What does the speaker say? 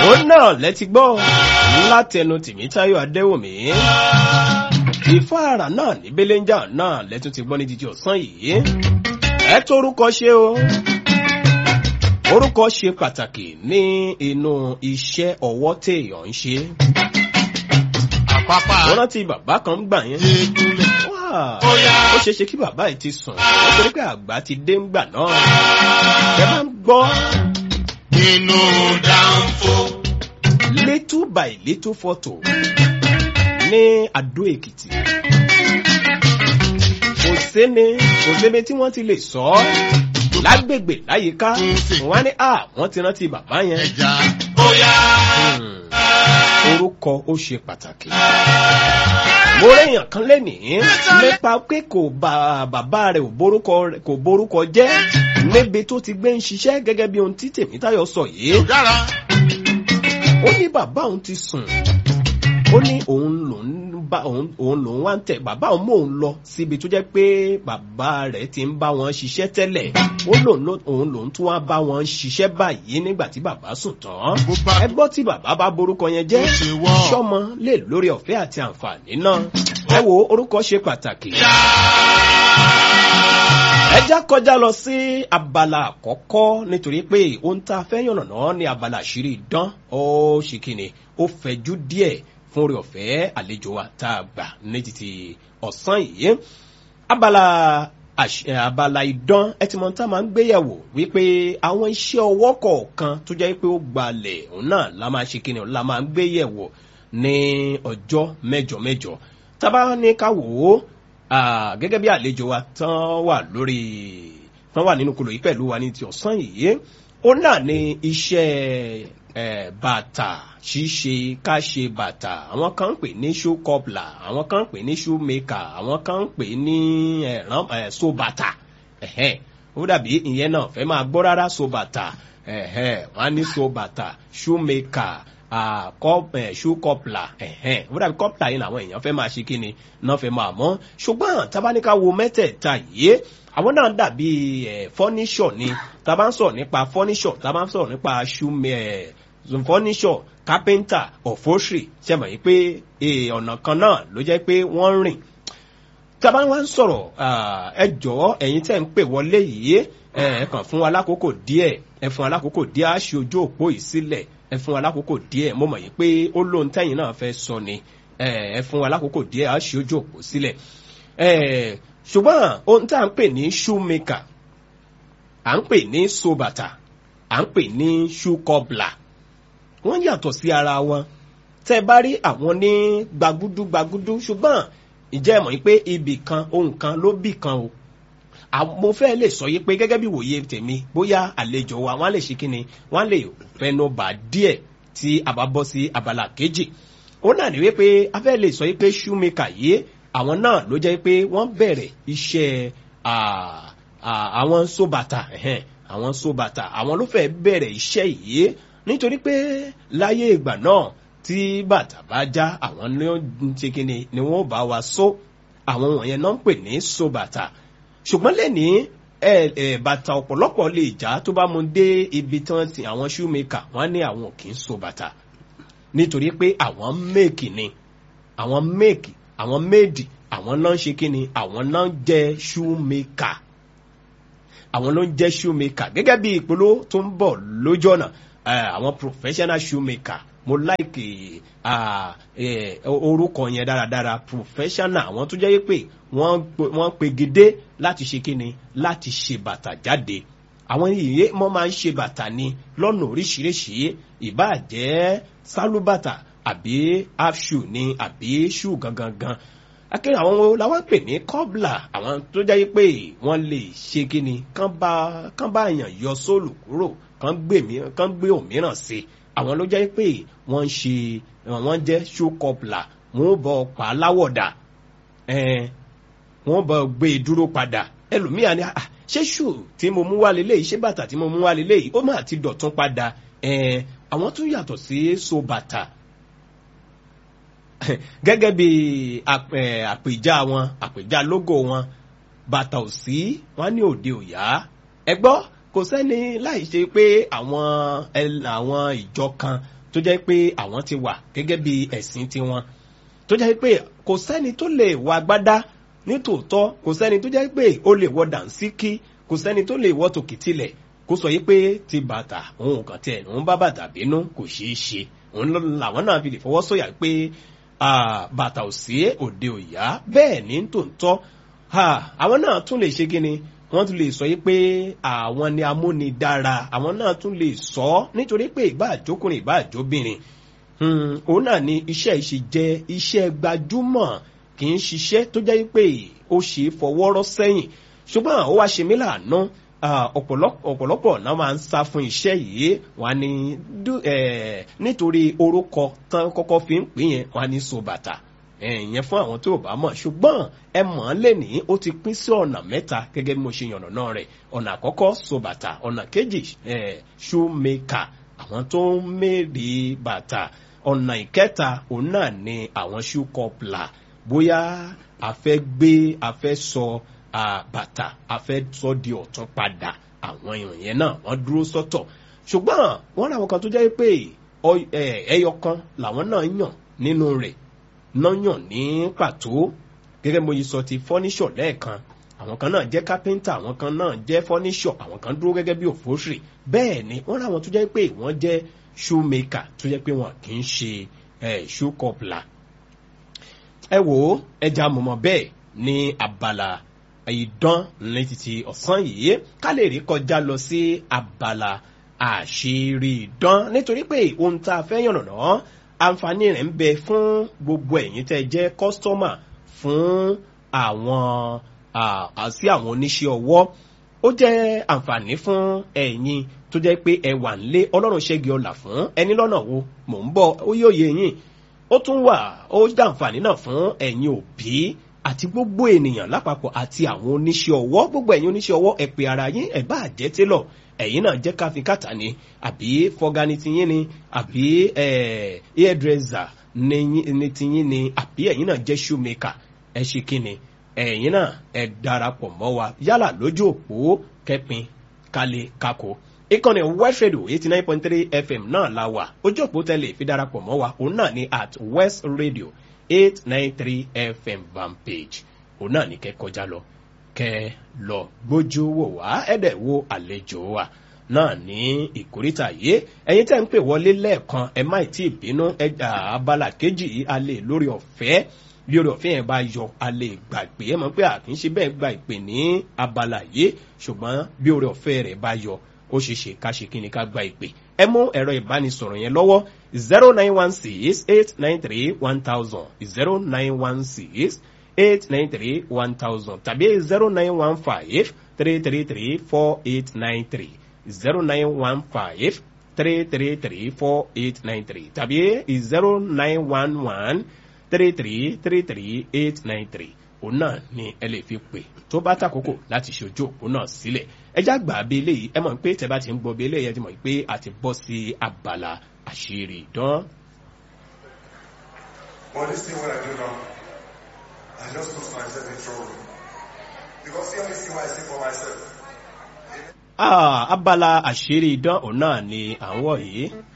ó náà lẹ́tí gbọ́ látẹnu tìmítayọ̀ adéwòmí ìfáàrà náà ní belenja náà lẹ́tún ti gbọ́ ní jíjí ọ̀sán yìí ẹ torúkọ ṣe o orúkọ ṣe pàtàkì ní inú iṣẹ́ ọwọ́ téèyàn ń ṣe àpápá wọ́n rántí bàbá kan gbà yẹn ìdúlẹ̀. Wá, Bóyá. ó ṣeé ṣe kí bàbá yìí ti sùn nítorí pé àgbà ti dé ńgbà náà ẹ bá ń gbọ́ inú dáńfó. little by little photo ní Adó Èkìtì kò séni kò séni tí wọ́n ti lè sọ ọ́ lágbègbè láyìíká wọ́n á ní à wọ́n ti rántí bàbá yẹn ẹja. bóyá. Hmm. orúkọ ó ṣe pàtàkì. mo réèyàn kan lénìí nípa pé kò bá bàbá rẹ̀ ò borúkọ rẹ̀- kò borúkọ jẹ́ níbi tó ti gbé ń ṣiṣẹ́ gẹ́gẹ́ bí ohun tí Tèmítáyọ̀ sọ yìí kò dára. ó ní bàbá òun ti sùn ó ní òun lòún bá òun òun lòún wá ń tẹ̀ bàbá òun mú òun lọ síbi tó jẹ́ pé bàbá rẹ̀ ti ń bá wọn ṣiṣẹ́ tẹ́lẹ̀ ó lòun ló- òun lòún tún wá bá wọn ṣiṣẹ́ báyìí nígbà tí bàbá sùn tán bó bá ẹ gbọ́ tí bàbá bá borúkọ yẹn jẹ́ Ó ṣe wọ́. sọ́mọ lè lórí ọ̀fẹ́ àti àǹfààní náà ẹ wo orúkọ ṣe pàtàkì. ẹ já kọjá lọ sí abala àkọ́kọ́ nítorí pé ohun tá a fẹ́ yànnàná ní abala àṣírí ìdán ó ṣe kíni ó fẹ̀jú díẹ̀ fún orí ọ̀fẹ́ àlejò wa tá a gbà ní títí ọ̀sán yìí abala àṣ- eh, abala idán ẹtìmọ̀ tá a máa ń gbéyàwó wípé àwọn iṣẹ́ ọwọ́ kọ̀ọ̀kan tó jẹ́ pé ó gbalẹ̀ òun náà la máa ṣe kíni la máa ń gbéyẹ̀wò ní ọjọ́ mẹ́jọ mẹ́jọ tábà ní ká wò ó ah, gẹ́gẹ́ bí àlejò wa tán wà lórí tán wà nínú kolo yìí pẹ̀lú wa ní ti ọ̀sán yìí ó náà ní iṣẹ́ eh, bàtà ṣíṣe ká ṣe bàtà àwọn kan ń pè ní shoe cobbler àwọn kan ń pè ní shoe maker àwọn kan ń pè ní ẹ̀rán eh, so bàtà ẹ̀hẹ́n. ó dàbí ìyẹn náà fẹ́ máa gbọ́ rárá so bàtà ẹ̀hẹ́n. wọ́n á ní so bàtà shoe maker ah, cop- eh, shoe cobbler ẹ̀hẹ́n. ó dàbí cobbler yìí làwọn èèyàn fẹ́ máa ṣe kí ni náà fẹ́ máa mọ́ ṣùgbọ́n tábánikà wo mẹ́tẹ̀ẹ̀ta yìí àwọn náà dàbí ẹ̀ fọ́níṣọ̀ ni tá a bá ń sọ̀rọ̀ nípa fọ́níṣọ̀ tá a bá ń sọ̀rọ̀ nípa shoe ẹ̀ fọ́níṣọ̀ kápẹ́ńtà ọ̀fọ́ṣì ṣe mọ̀ yìí pé eh, ọ̀nà kan náà ló jẹ́ pé wọ́n ń rìn tá a bá wá ń sọ̀rọ̀ ah, ẹ jọ̀ọ́ ẹ̀yin tẹ́ ń pè wọlé yìí ẹ ẹ kàn fún wa lákòókò díẹ̀ ẹ fún wa lákòókò díẹ̀ á ṣe ojú òpó yìí sílẹ̀ ẹ fún wa lákòókò díẹ̀ mo mọ̀ yìí pé ó lóhun tẹ́yìn náà fẹ́ sọ ni ẹ ẹ fún wa lákòókò díẹ̀ á ṣe ojú òpó sílẹ̀ ẹ ṣùgbọ́n ohun tá à ń pè ní shoemaker à ń pè ní sobata à ń pè ní shoe cobbler wọ́n yàtọ̀ sí ara wọn tẹ́ ẹ bá rí àwọn ní gbagudu gbagudu ṣùgbọ́n ìjẹ́ mọ̀ yín pé ibì kan ohun kan ló bì kan o àwọn- mo fẹ́ lè sọ yí pé gẹ́gẹ́ bí wòye tèmi bóyá àlejò wa wọ́n á lè ṣe kí ni wọ́n á lè fẹnu bà díẹ̀ tí a bá bọ́ sí abala kejì ó náà ní wípé a fẹ́ lè sọ yí pé shoemaker yìí àwọn náà ló jẹ́ pé wọ́n bẹ̀rẹ̀ iṣẹ́ ah, ah, àwọn sóbàtà ẹ̀hẹ́n, àwọn sóbàtà àwọn ló fẹ́ bẹ̀rẹ̀ iṣẹ́ yìí nítorí pé láyé ìgbà náà tí bàtà bá já àwọn ní ó ń ṣe kí ni ni wọ́n bá wa só àwọn wọ̀nyẹn náà ń pè ní sóbàtà ṣùgbọ́n lẹ́ni ẹ ẹ bàtà ọ̀pọ̀lọpọ̀ lè já tó bá mu dé ibi tí wọ́n ti àwọn shoemaker wọ́n ní àwọn kì í so bàtà nítorí pé àwọn méèkì ni àwọn méèkì àwọn méèdì àwọn náà ń ṣe kí ni àwọn náà ń jẹ́ shoemaker àwọn ló ń jẹ́ shoemaker gẹ́gẹ́ bí ìpolówó tó ń bọ̀ lójú ọ̀nà eh, àwọn professional shoemaker mo láìkè orúkọ yẹn dáradára professional àwọn tó jẹ́ pé wọ́n pe- wọ́n pegedé láti ṣe kíni láti ṣe bàtà jáde àwọn yìí wọ́n máa ń ṣe bàtà ni lọ́nà oríṣiríṣi ìbáà jẹ́ sálúbàtà àbí half shoe ni àbí shoe gangan gan akéde àwọn wo làwọn pè ní kọ́bla àwọn tó jẹ́ pé wọ́n lè ṣe kíni kán bá kán bá èèyàn yọ sóòlù kúrò kán gbé mi kán gbé òmíràn sí àwọn ló jẹ́ pé wọ́n ń ṣe wọ́n jẹ́ shoe kọ́bla wọ́n ó bọ̀ pa láwọ̀dà ẹ̀ẹ́n wọ́n bọ̀ gbé e dúró padà ẹlòmíà ni "Ah, ṣé ṣù tí mo mú wá lélẹ́yìí ṣé bàtà tí mo mú wá lélẹ́yìí ó máa ti dọ̀tún padà ẹ̀ẹ́n àwọn tún yàtọ̀ sí so bàtà gẹ́gẹ́ bí ap- eh, àpèjá wọn àpèjá lógò wọn bàtà ò sí wọn ní òde òyà ẹ gbọ́ kò sẹ́ni láì ṣe pé àwọn ẹl- àwọn ìjọ kan tó tó jẹ́ pé àwọn ti wà gẹ́gẹ́ bí ẹ̀sìn tiwọn tó jẹ́ pé kò sẹ́ni tó lè wọ agbádá nítòótọ́ kò sẹ́ni tó jẹ́ pé ó lè wọ dànsíkí kò sẹ́ni tó lè wọ tòkìtìlẹ̀ kó sọ yí pé ti bàtà òun kàn tiẹ̀ òun bá bàtà bínú kò ṣeé ṣe òun làwọn náà fi lè fọwọ́ sọ̀yà pé bàtà ò sí òde òyà bẹ́ẹ̀ ní tòótọ́ àwọn náà tún lè ṣe kíni wọ́n tún lè sọ yí pé àwọn ni amúnidára àwọn náà tún lè sọ nítorí pé ìbá àjókùnrin ìbá àjóbìnrin òun náà ni iṣẹ́ ìṣe jẹ́ iṣẹ́ gbajúmọ̀ kì í ṣiṣẹ́ tó jẹ́ pé ó ṣe é fọwọ́rọ́ sẹ́yìn ṣùgbọ́n ó wá ṣe mí láàánú ọ̀pọ̀lọpọ̀ náà máa ń sá fún iṣẹ́ yìí wọ́n ní nítorí orúkọ tán kọ́kọ́ fi ń pè yẹn wọ́n ní so bàtà ìyẹn fún àwọn tó bá mọ̀ ṣùgbọ́n ẹ mọ̀ ọ́n lè ní ó ti pín sí ọ̀nà mẹ́ta gẹ́gẹ́ bí mo ṣe yànnà náà rẹ̀ ọ̀nà àkọ́kọ́ so bàtà ọ̀nà kejì shoemaker àwọn tó ń mèrè bàtà ọ̀nà ìkẹta òun náà ni àwọn shoe cobbler bóyá a fẹ́ gbé a fẹ́ sọ bàtà a fẹ́ sọ di ọ̀tún padà àwọn èèyàn yẹn náà wọ́n dúró sọ́tọ̀ ṣùgbọ́n wọ́n làwọn kan tó jẹ́ pé ẹyọ kan làwọn náà yàn nínú rẹ̀ náà yàn ní pàtó gẹ́gẹ́ mo yìí sọ ti fọ́níṣọ̀ lẹ́ẹ̀kan àwọn kan náà jẹ́ kápẹ́ńtà àwọn kan náà jẹ́ fọ́níṣọ̀ àwọn kan dúró gẹ́gẹ́ bí òfóṣìrì bẹ́ẹ̀ ni wọ́n làwọn tó jẹ́ pé wọ́n jẹ́ shoemaker tó jẹ́ pé wọn kì í ṣe shoe cobbler ẹ wò ó ẹja mọ̀mọ́ bẹ́ẹ̀ ní abala ìdán ní títí ọ̀sán yìí ká lè rí kọjá lọ sí abala àṣírí ìdán nítorí pé ohun tá a fẹ́ yànnàná àǹfààní rẹ̀ ń bẹ fún gbogbo ẹ̀yin tẹ́ jẹ́ kọ́sítọ́mà fún àwọn àti àwọn oníṣẹ́ ọwọ́ ó jẹ́ àǹfààní fún ẹ̀yin tó jẹ́ pé ẹ wà nílé ọlọ́run ṣẹ́gi ọ̀là fún ẹni lọ́nà wo mò ń bọ̀ ó yóò yé yín ó tún wà ó dàǹfààní náà fún ẹ̀yin òbí àti gbogbo ènìyàn lápapọ̀ àti àwọn oníṣẹ́ ọwọ́ gbogbo ẹ̀yin oníṣẹ́ ọwọ́ ẹ pè ara yín ẹ bá jẹ́ télọ̀ ẹ̀yin náà jẹ́ káfíńkàtà ni àbí fọgani tiyín ni àbí hairdresser ni tiyín ni àbí ẹ̀yin náà jẹ́ shoemaker ẹ ṣe kí ni ẹ̀yin náà ẹ darapọ̀ mọ́ wa yálà lójú òpó kẹpin kálé kako ìkànnì west radio eighty nine point three fm náà la wà ojú òpó tẹ́lẹ̀ fi darapọ̀ mọ́ wa òun náà ni at west radio eight nine three fm van page òun náà ní kẹ́ kọjá lọ kẹ́ lọ gbójú wò wá ẹ̀dẹ̀ wo àlejò wa náà ní ìkórìtà yìí ẹ̀yin tẹ́ ń pè wọlé lẹ́ẹ̀kan ẹ má tí ì bínú ẹ̀dà abala kejì yìí a lè lórí ọ̀fẹ́ bí orí ọ̀fẹ́ yẹn bá yọ a lè gbàgbé ẹ mọ̀ pé àkínṣe bẹ́ẹ̀ gba ìpè ní abala yìí ṣùgbọ́n bí orí ọ̀fẹ́ rẹ̀ bá yọ ó ṣe ṣe ká ṣe kí ni ká gba ìpè ẹ mú ẹ̀rọ ìbánisọ̀rọ̀ yẹn lọ́wọ́ zero nine one six eight nine three one thousand zero nine one six eight nine three one thousand tàbí zero nine one five three three three four eight nine three zero nine one five three three three four eight nine three tàbí zero nine one one three three three three eight nine three òun náà ni ẹ lè fi pè tó bá tàkókò láti ṣojú òpó náà sílẹ̀ ẹjá gbà bí eléyìí ẹ mọ̀ pé tẹ bá ti ń gbọ́ bí eléyìí ẹ ti mọ̀ pé a ti bọ́ sí abala àṣírí ìdán. But this thing what I do now, I just put myself in trouble. Because see only thing what I see for myself. Ah, abala àṣírí ìdán òun náà ni à ń wọ̀ yìí